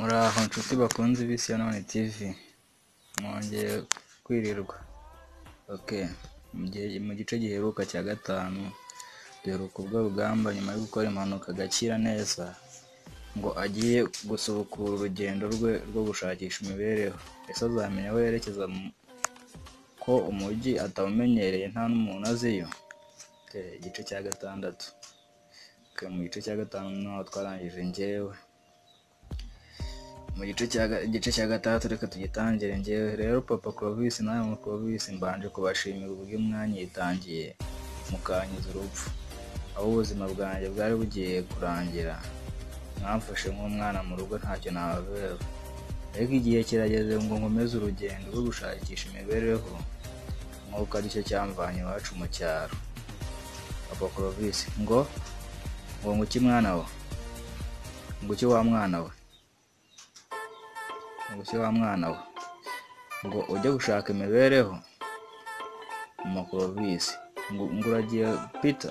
Nshuti bakunze bisi ya none TV mwongeye kwirirwa ok mu gihe mu gice giheruka cya gatanu duheruka ubwo rugamba nyuma yo gukora impanuka agakira neza ngo agiye gusubukura urugendo rwe rwo gushakisha imibereho ese azamenya aho yerekeza mu- ko umujyi atawumenyereye nta n'umuntu aziyo Ok, igice cya gatandatu Ok, mu gice cya gatanu naho twarangije njyewe mu gice cya ga- igice cya gatandatu reka tugitangire njyewe rero papa Clovis nawe mu Clovis mbanje kubashimira uburyo mwanyitangiye mukanyuza urupfu aho ubuzima bwanjye bwari bugiye kurangira mwamfashe nk'umwana mu rugo ntacyo nababera ariko igihe kirageze ngo nkomeze urugendo rwo gushakisha imibereho nk'uko aricyo cyamvanye iwacu mu cyaro papa Clovis ngo ngo nguki mwana we nguki wa mwana we ubushyo wa mwana we ngo ujye gushaka imibereho mu kurovisi ngo ngo uragiye pita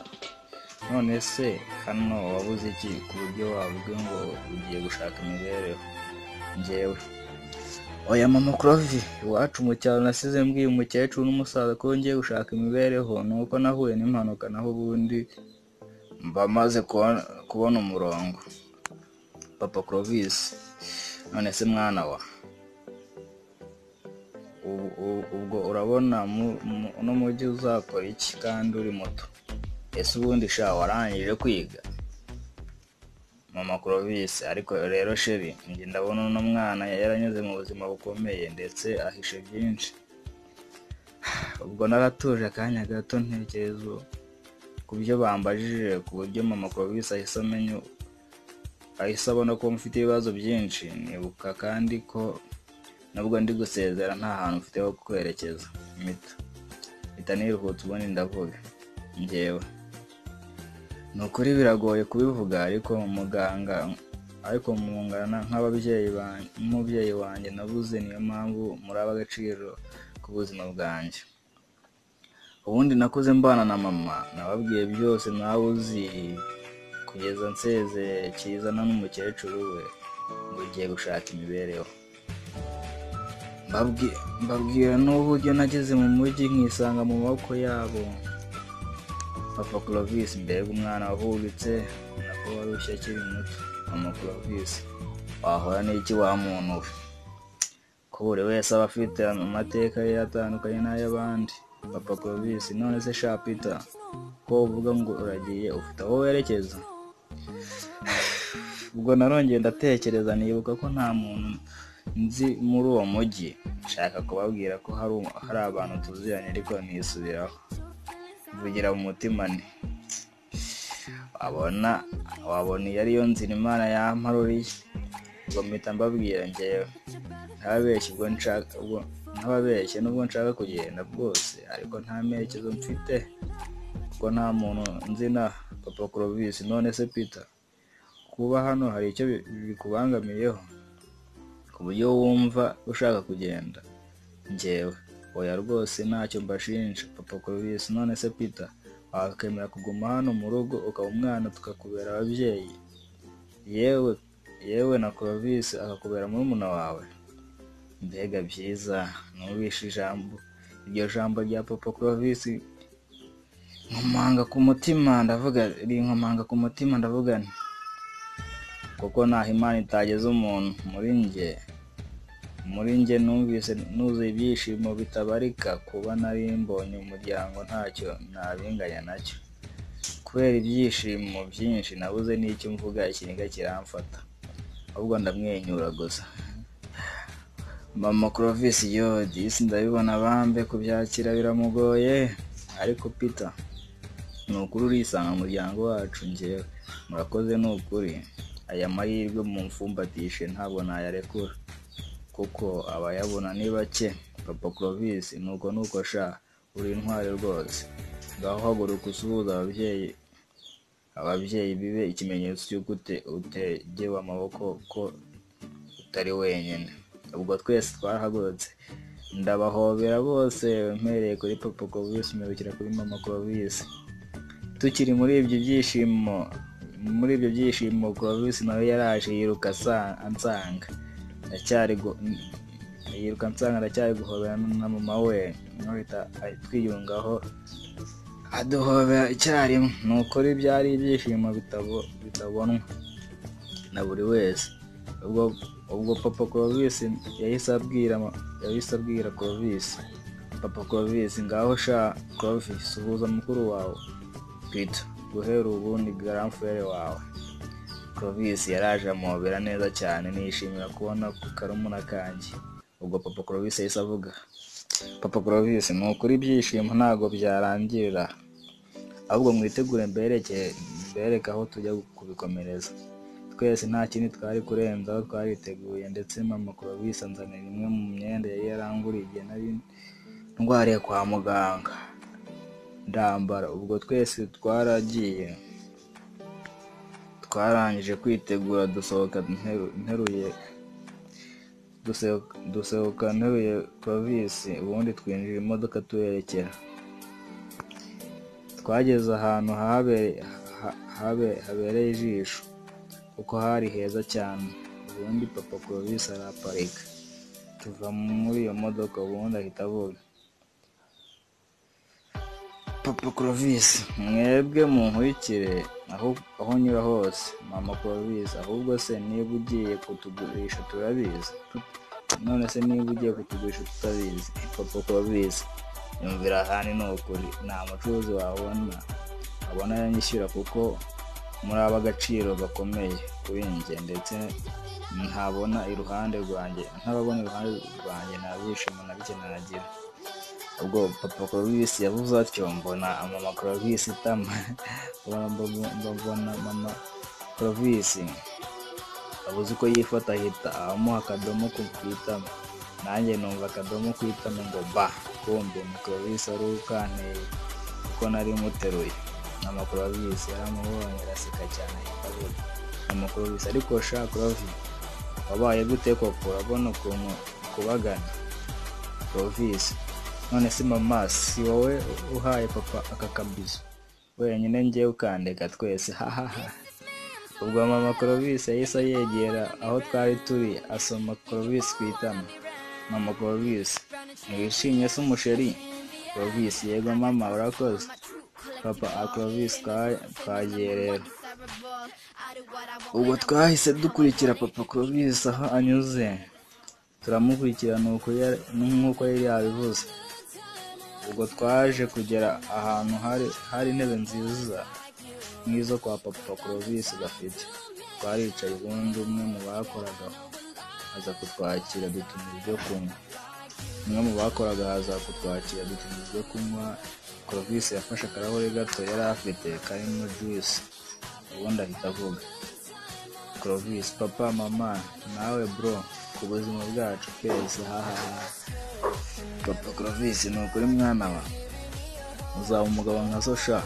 none se hano wabuze iki ku buryo wavuga ngo ugiye gushaka imibereho njyewe oya mama kurovi iwacu mu cyaro nasize mbwiye umukecuru n'umusaza ko ngiye gushaka imibereho ni uko nahuye n'impanuka naho ubundi mba maze kubona- kubona umurongo papa kurovisi none se mwana wa ubu- ubu- ubwo urabona mu- mu- uno mujyi uzakora iki kandi uri muto ese ubundi sha warangije kwiga mama kurovisi ariko rero sheri njye ndabona uno mwana yaranyuze mu buzima bukomeye ndetse ahishe byinshi ubwo naratuje akanya gato ntekerezo ku byo bambajije ku buryo mama kurovisi ahise amenya ahise abona ko mfite ibibazo byinshi nibuka kandi ko nubwo ndi gusezera nta hantu mfite ho kwerekeza mita mpita niruhutse ubundi ndavuga njyewe ni ukuri biragoye kubivuga ariko muganga ariko mungana nk'ababyeyi banjye nk'umubyeyi wanjye nabuze niyo mpamvu muraba agaciro k'ubuzima bwanjye ubundi nakuze mbana na mama nababwiye byose nawe uzi kugeza nsezeye kizana n'umukecuru we ngo ugiye gushaka imibereho Mbabwi- mbabwira n'uburyo nageze mu mujyi nkisanga mu maboko yabo papa clovis mbega umwana wahubitse nako warushye akiri muto mama clovis wahora n'iki wa muntu we ko buri wese aba afite amateka ye atandukanye n'ay'abandi papa clovis none se sha peter ko uvuga ngo uragiye ufite aho werekeza ubwo narongeye ndatekereza nibuka ko nta muntu nzi muri uwo mujyi nshaka kubabwira ko hari umu- hari abantu tuziranye ariko nisubiraho mvugira mu mutima nti wabona wabona iyo ariyo nzira imana yamparuriye ubwo mpita mbabwira njyewe ntababeshye ubwo nshaka ubwo ntababeshye nubwo nshaka kugenda bwose ariko nta merekezo mfite kuko nta muntu nzi na papa Clovis none se Peter kuba hano hari icyo bi- bikubangamiyeho ku buryo wumva ushaka kugenda njyewe oya rwose ntacyo mbashinja papa Clovis none se Peter wakemera kuguma hano mu rugo ukaba umwana tukakubera ababyeyi yewe yewe na Clovis akakubera murumuna wawe mbega byiza nubishe ijambo iryo jambo rya papa Clovis nkomanga ku mutima ndavuga rinkomanga ku mutima ndavuga nti kuko ntaho imana itageze umuntu muri njye muri njye numvise nuzuye ibyishimo bitabarika kuba nari mbonye umuryango ntacyo nabinganya nacyo kubera ibyishimo byinshi nabuze n'icyo mvuga ikiniga kiramfata ahubwo ndamwenyura gusa mama kurovisi yo disi ndabibona bambe kubyakira biramugoye ariko peter ni ukuri urisanga mu muryango wacu njyewe murakoze ni ukuri aya mahirwe mumfumbatishe ntabwo nayarekura kuko abayabona ni bake papa Clovis nuko nuko sha uri intwari rwose ngaho haguruka usuhuza ababyeyi ababyeyi bibe ikimenyetso cy'uko ute- utegewe amaboko ko utari wenyine ubwo twese twarahagurutse ndabahobera bose mpereye kuri papa Clovis mperukira kuri mama Clovis tukiri muri ibyo byishimo muri ibyo byishimo Clovis nawe yaraje yiruka asa- ansanga ndacyari gu- yiruka nsanga ndacyari guhobera na mama we nkahita twiyungaho aduhobera icyarimwe ni ukuri byari ibyishimo bitabo- bitabonwa na buri wese ubwo ubwo papa clovis yahise abwira ma- yahise abwira clovis papa clovis ngaho sha clovis suhuza mukuru wawe twita guhera ubu ni garamfere wawe clovis yaraje amuhobera neza cyane nishimira kubona ku karumuna kanjye ubwo papa clovis yahise avuga papa clovis ni ukuri ibyishimo ntabwo byarangirira ahubwo mwitegure mbereke mbereke aho tujya kubikomereza twese nta kindi twari kurenza aho twariteguye ndetse mama clovis anzanira imwe mu myenda yari yaranguriye igihe nari ndwariye kwa muganga ndambara ubwo twese twaragiye twarangije kwitegura dusohoka nteru- nteruye dusohoka- dusohoka nteruye provisi ubundi twinjira imodoka tuherekera twageze ahantu habe- ha- habe- habereye ijisho kuko hari heza cyane ubundi papa provisi araparika tuva muri iyo modoka ubundi ahita avuga papa clovis mwebwe munkurikire aho aho unyura hose mama clovis ahubwo se niba ugiye kutugurisha turabizi Tut- none se niba ugiye kutugurisha tutabizi papa clovis yumvira ahandi ni ukuri nta mucuruzi wabona abona yanyishyura kuko muri aba agaciro gakomeye kuri njye ndetse ntabona iruhande rwanjye ntababona iruhande rwanjye nta byishimo na bike nagira ubwo papa clovis yavuze atyo mbona mama clovis itama mbona mbona mama clovis abuze uko yifata ahita amuha akadomo ku ku itama nanjye numva akadomo ku itama ngo ba kumbe ni clovis wari ukanteye kuko nari muteruye mama clovis yaramubonye araseka cyane ahita avuga mama clovis ariko sha clovis wabaye gute koko urabona ukuntu kubagana Clovis none se mama si wowe uhaye papa aka kabizo wenyine njye ukandeka twese hahaha ubwo mama Clovis yahise yegera aho twari turi asoma Clovis ku itama mama Clovis ntiwishimye se umusheri Clovis yego mama urakoze papa a Clovis twa- twagiye rero ubwo twahise dukurikira papa Clovis aho anyuze turamukurikirana nk'uko yari yabivuze ubwo twaje kugera ahantu hari hari intebe nziza nk'izo kwa papa Clovis gafite twaricaye ubundi umwe mu bakoraga aza kutwakira dutuma ibyo kunywa umwe mu bakoraga aza kutwakira dutuma ibyo kunywa Clovis yafashe akarahuri gato yari afite karimo juice ubundi ahita avuga Clovis, papa, mama, nawe bro, ku buzima bwacu twese hahaha. Papa Clovis, ni ukuri mwana wa uzaba umugabo nka so sha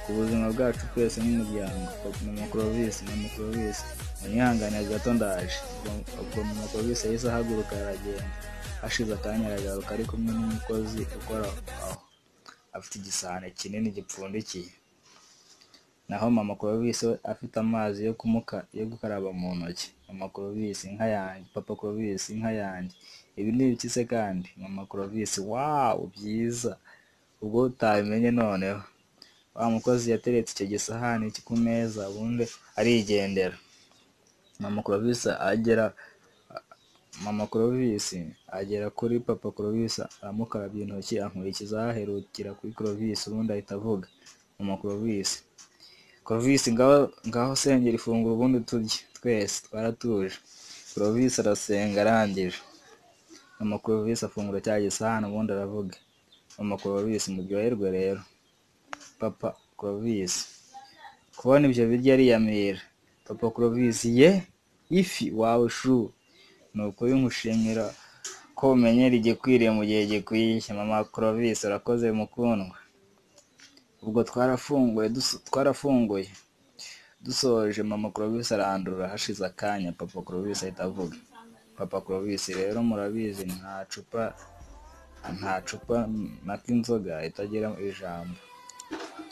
ku buzima bwacu twese nk'umuryango Papa, mama Clovis, mama Clovis, unyihanganire gato ndaje. Ubwo- Ubwo mama Clovis yahise ahaguruka aragenda. Hashize akanya aragaruka ari kumwe n'umukozi ukora aho. Afite igisahane kinini gipfundikiye naho mama Clovis we afite amazi yo kumuka yo gukaraba mu ntoki mama Clovis inka yanjye papa Clovis inka yanjye ibi ni ibiki se kandi mama Clovis wawu byiza ubwo utabimenye noneho wa mukozi yateretse icyo gisahani ku meza ubundi arigendera mama Clovis agera mama Clovis agera kuri papa Clovis aramukarabya intoki ankurikiza aherukira kuri Clovis ubundi ahita avuga mama Clovis Clovis ngaho ngaho sengera ifunguro ubundi turye twese twaratuje Clovis arasenga arangije mama Clovis afungura cya gisahani ubundi aravuga mama Clovis muryoherwe rero papa Clovis kubona ibyo biryo ariyamira papa Clovis ye ifi wawe shu ni ukuri nkushimira ko umenyera igikwiriye mu gihe gikwiye mama Clovis urakoze mukundwa ubwo twarafunguye duso- twarafunguye dusoje mama Clovis arandura hashize akanya papa Clovis ahita avuga papa Clovis rero murabizi nta cupa nta cupa nako inzoga itagira ijambo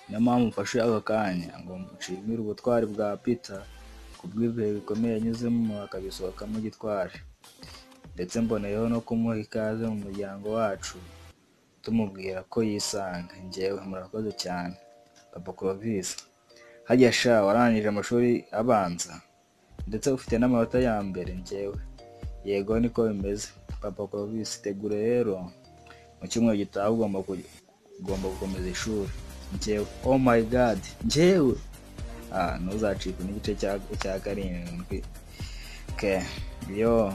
niyo mpamvu mfashe aka kanya ngo nshimire ubutwari bwa Peter ku bw'ibihe bikomeye yanyuzemo akabisohokamo gitwari ndetse mboneyeho no kumuha ikaze mu muryango wacu tumubwira ko yisanga njyewe murakoze cyane papa Clovis hajya sha warangije amashuri abanza ndetse ufite n'amanota ya mbere njyewe yego niko bimeze papa Clovis tegure rero mu cyumweru gitaha ugomba kuj- ugomba gukomeza ishuri njyewe oh my god njyewe ah ntuzacikwe n'igice cya cya karindwi ke yo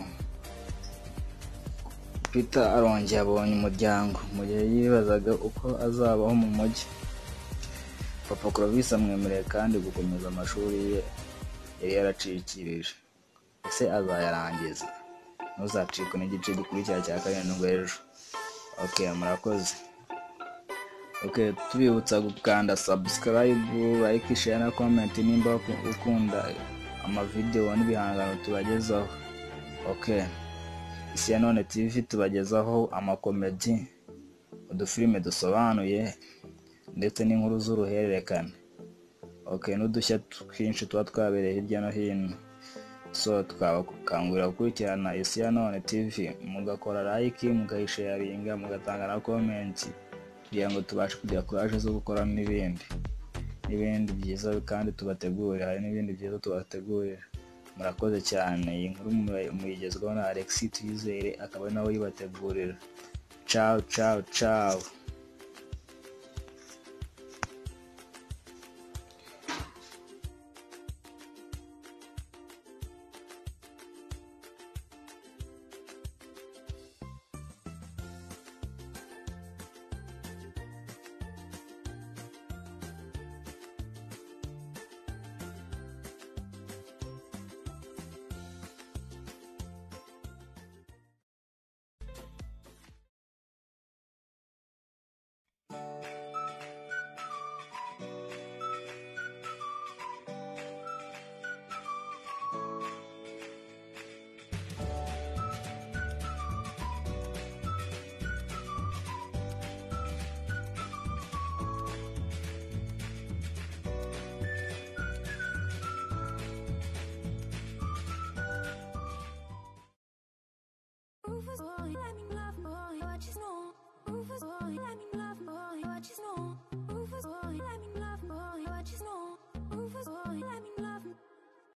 Peter arongeye abonye umuryango mu gihe yibazaga uko azabaho mu mujyi papa Clovis amwemereye kandi gukomeza amashuri ye yari yaracikirije ese azayarangiza ntuzacikwe n'igice gikurikira cya karindwi ejo ok murakoze ok tubibutsa gukanda subscribe like share na comment nimba ukunda amavidewo n'ibihangano tubagezaho ok isi ya none tv tubagezaho amakomedi udufilime dusobanuye ndetse n'inkuru z'uruhererekane ok n'udushya twinshi tuba twabereye hirya no hino so twabakangurira gukurikirana isi ya none tv mugakora like mugayisharinga mugatanga na comment kugira ngo tubashe kugira kuraje zo gukora n'ibindi n'ibindi byiza kandi tubategurira hari n'ibindi byiza tubategurira murakoze cyane iyi nkuru mu- muyigezwaho na alexis tuyizere akaba ari nawe uyibategurira cawu cawu cawu Rufus boy, I mean love boy, what is no? Rufus boy, I mean love boy, what is no? Rufus boy, I mean love boy, what is no? Rufus boy, I mean